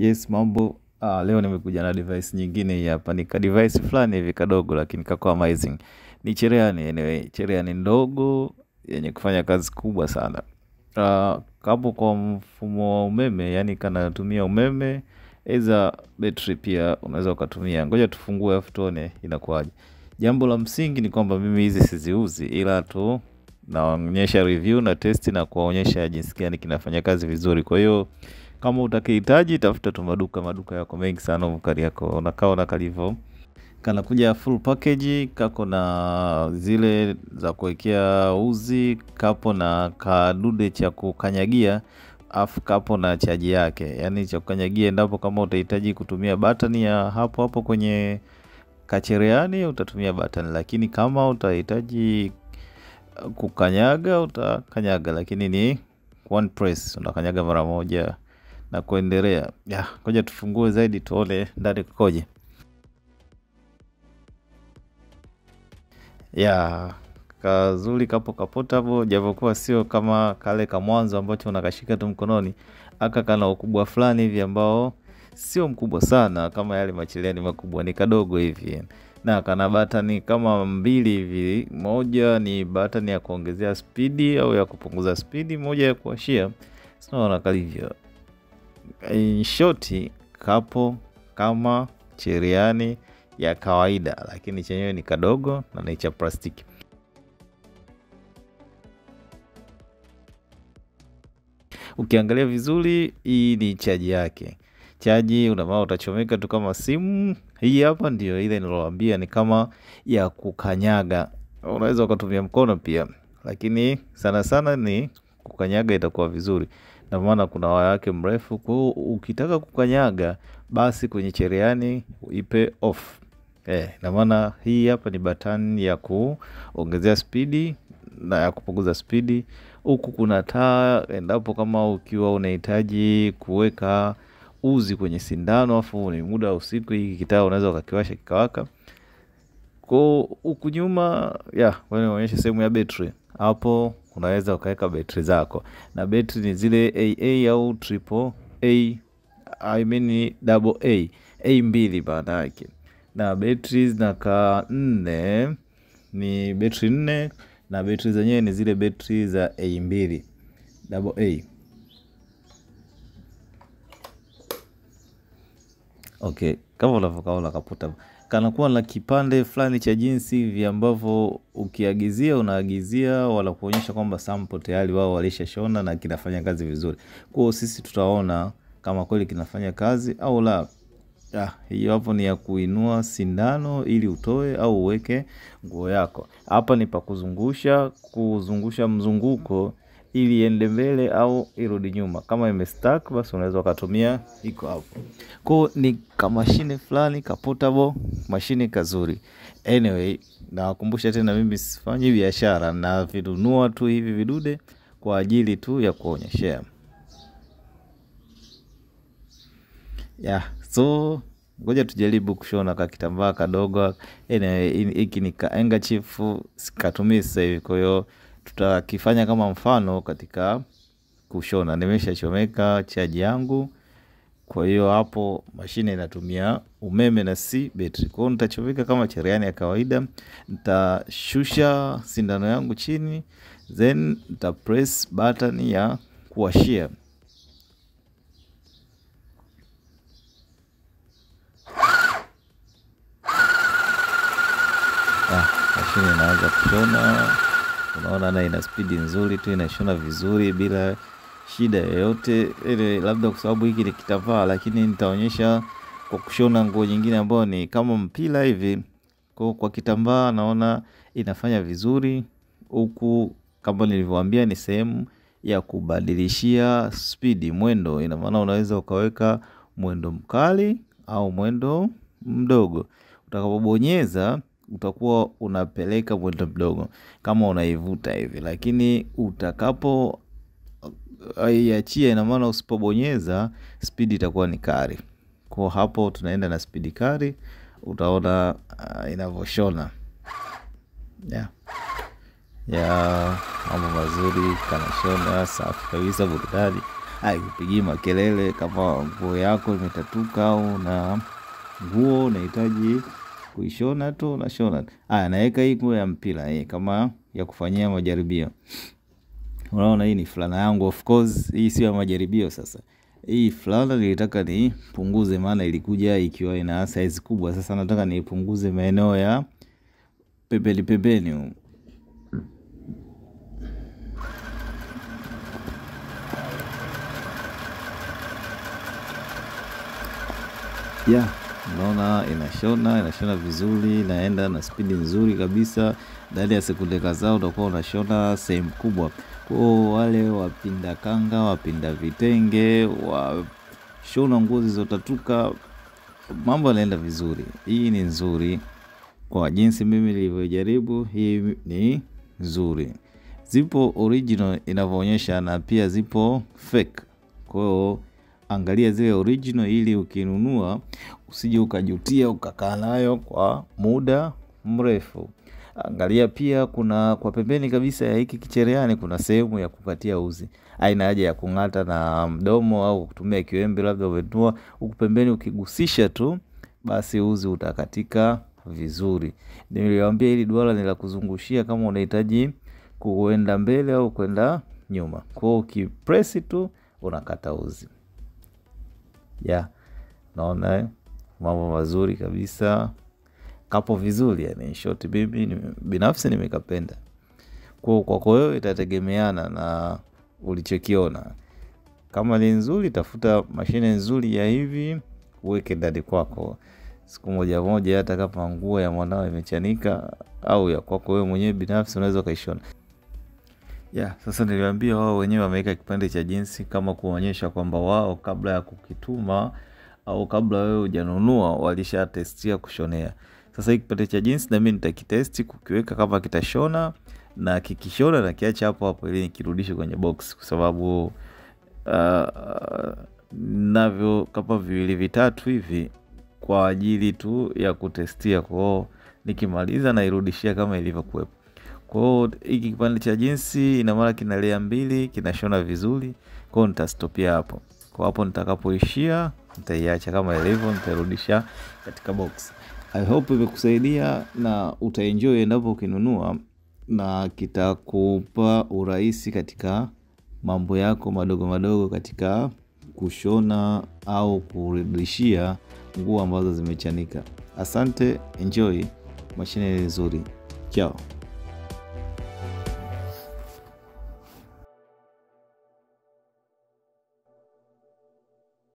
Yes mambo, ah, leo nimekuja na device nyingine hii hapa. Ni ka device fulani hivi kadogo lakini kako amazing. Ni cherehani anyway, cherehani ndogo yenye kufanya kazi kubwa sana. Ah, kapo kwa mfumo wa umeme, yani kanatumia umeme, eza battery pia unaweza ukatumia. Ngoja tufungue alafu tuone inakuwaje. Jambo la msingi ni kwamba mimi hizi siziuzi ila tu naonyesha review na test na kuwaonyesha jinsi gani kinafanya kazi vizuri. Kwa hiyo kama utakihitaji tafuta tu maduka, maduka yako mengi sana humu Kariakoo. Unakaona kalivyo, kanakuja full package, kako na zile za kuwekea uzi, kapo na kadude cha kukanyagia, afu kapo na chaji yake, yaani cha kukanyagia endapo kama utahitaji kutumia button ya hapo hapo kwenye kacherehani utatumia button, lakini kama utahitaji kukanyaga utakanyaga, lakini ni one press, unakanyaga mara moja na kuendelea. Ya, ngoja tufungue zaidi tuone ndani kukoje. Ya, kazuri kapo kapotable, japokuwa sio kama kale ka mwanzo ambacho unakashika tu mkononi. Aka kana ukubwa fulani hivi ambao sio mkubwa sana kama yale macherehani makubwa, ni kadogo hivi na kana batani kama mbili hivi. Moja ni batani ya kuongezea spidi au ya kupunguza spidi, moja ya kuwashia. Sinaona kalivyo In short kapo kama cherehani ya kawaida, lakini chenyewe ni kadogo na ni cha plastiki. Ukiangalia vizuri, hii ni chaji yake. Chaji unavaa utachomeka tu kama simu. Hii hapa ndio ile nilowaambia ni kama ya kukanyaga. Unaweza ukatumia mkono pia, lakini sana sana ni kukanyaga itakuwa vizuri. Na maana kuna waya wake mrefu, kwa hiyo ukitaka kukanyaga basi kwenye cherehani ipe off. Eh, na maana hii hapa ni batani ya kuongezea spidi na ya kupunguza spidi. Huku kuna taa endapo kama ukiwa unahitaji kuweka uzi kwenye sindano afu ni muda wa usiku, hiki kitaa unaweza ukakiwasha kikawaka. Kwa huku nyuma ya wewe unaonyesha sehemu ya betri. Hapo unaweza ukaweka betri zako, na betri ni zile AA au triple A, I mean double A, A mbili maana yake, na betri zinakaa nne, ni betri nne na betri zenyewe ni zile betri za A mbili double A. Okay, kama unavyokaona kaputa kanakuwa na kipande fulani cha jinsi hivi ambavyo ukiagizia unaagizia wala kuonyesha kwamba sample tayari wao walishashona na kinafanya kazi vizuri. Kwa hiyo sisi tutaona kama kweli kinafanya kazi au la. Ya, hiyo hapo ni ya kuinua sindano ili utoe au uweke nguo yako. Hapa ni pa kuzungusha, kuzungusha mzunguko ili iende mbele au irudi nyuma. Kama imestack basi unaweza ukatumia iko hapo. Kwa hiyo ni kamashine fulani ka portable, mashine kazuri. Anyway, nawakumbusha tena mimi sifanyi biashara navinunua tu hivi vidude kwa ajili tu ya kuonyeshea. Yeah, so ngoja tujaribu kushona ka kitambaa kadogo. Anyway, hiki ni ka handkerchief sikatumii sasa hivi, kwa hiyo tutakifanya kama mfano katika kushona. Nimeshachomeka chaji yangu, kwa hiyo hapo mashine inatumia umeme na si betri. Kwa hiyo nitachomeka kama cherehani ya kawaida, nitashusha sindano yangu chini, then nita press button ya kuwashia. Mashine inaanza kushona. Unaona na ina spidi nzuri tu, inashona vizuri bila shida yoyote ile, labda kwa sababu hiki ni kitambaa, lakini nitaonyesha kwa kushona nguo nyingine ambayo ni kama mpira hivi. Kwa kwa kitambaa naona inafanya vizuri. Huku kama nilivyowaambia ni sehemu ya kubadilishia spidi, mwendo. Ina maana unaweza ukaweka mwendo mkali au mwendo mdogo. Utakapobonyeza utakuwa unapeleka mwendo mdogo kama unaivuta hivi, lakini utakapo iachia, ina maana usipobonyeza spidi itakuwa ni kali. Kwa hapo tunaenda na spidi kali, utaona uh, inavyoshona yeah. ya mambo mazuri, kanashona safi kabisa, burudani. haikupigii makelele kama nguo yako imetatuka au na nguo unahitaji kuishona tu unashona aya naweka hii nguo ya mpira hii kama ya kufanyia majaribio unaona hii ni fulana yangu of course hii sio ya majaribio sasa hii fulana nilitaka nipunguze maana ilikuja ikiwa ina size kubwa sasa nataka nipunguze maeneo ya pembeni pembeni humu. ya unaona inashona inashona vizuri inaenda na spidi nzuri kabisa ndani ya sekunde kadhaa utakuwa unashona sehemu kubwa kwao wale wapinda kanga wapinda vitenge washona nguo zilizotatuka mambo yanaenda vizuri hii ni nzuri kwa jinsi mimi nilivyojaribu hii ni nzuri zipo original inavyoonyesha na pia zipo fake kwao angalia zile original ili ukinunua usije ukajutia ukakaa nayo kwa muda mrefu angalia pia kuna kwa pembeni kabisa ya hiki kichereani kuna sehemu ya kukatia uzi aina haja ya kung'ata na mdomo au kutumia kiwembe labda umenunua huku pembeni ukigusisha tu basi uzi utakatika vizuri niliwambia hili duara ni la kuzungushia kama unahitaji kuenda mbele au kwenda nyuma kwao ukipresi tu unakata uzi ya naona eh, mambo mazuri kabisa kapo vizuri yani shoti mimi nime- binafsi nimekapenda kwa kwako wewe itategemeana na ulichokiona kama ni nzuri tafuta mashine nzuri ya hivi uweke ndani kwako siku moja moja hata kama nguo ya mwanao imechanika au ya kwako wewe mwenyewe binafsi unaweza ukaishona ya sasa niliwaambia wao wenyewe wameweka kipande cha jinsi kama kuonyesha kwamba wao kabla ya kukituma au kabla wewe hujanunua walishatestia kushonea sasa hii kipande cha jinsi nami nitakitesti kukiweka kama kitashona na kikishona na kiacha hapo hapo ili nikirudishe kwenye box kwa sababu uh, navyo kama viwili vitatu hivi kwa ajili tu ya kutestia kwao nikimaliza nairudishia kama ilivyokuwepo kwao hiki kipande cha jinsi ina maana kina lea mbili kinashona vizuri kwao nitastopia hapo kwa hapo nitakapoishia nitaiacha kama ilivyo nitairudisha katika box i hope imekusaidia na utaenjoy endapo ukinunua na kitakupa urahisi katika mambo yako madogo madogo katika kushona au kurudishia nguo ambazo zimechanika asante enjoy mashine ni nzuri chao